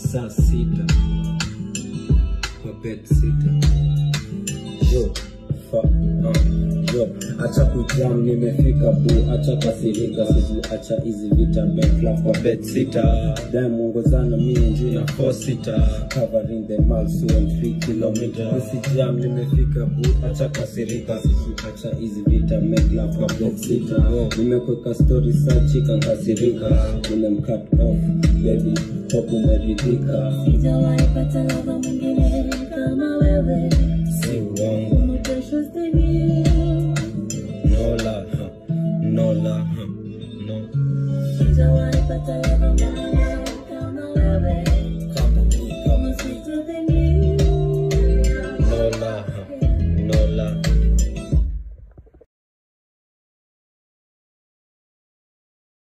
saa sita kwa bet sita yo fa uh, yo acha kujam nimefika bu acha kasirika siku acha hizi vita bekla kwa bet sita dai muongozana mie njuu na four sita covering the miles two and three kilometers usijam nimefika bu acha kasirika siku acha hizi vita mekla kwa bet sita nimekweka story sa chika nkasirika nimemcut off baby hope umeridhika Sijawahi pata lava mwingine kama wewe. si uongo More precious than you. no la huh, no la huh, no Sijawahi pata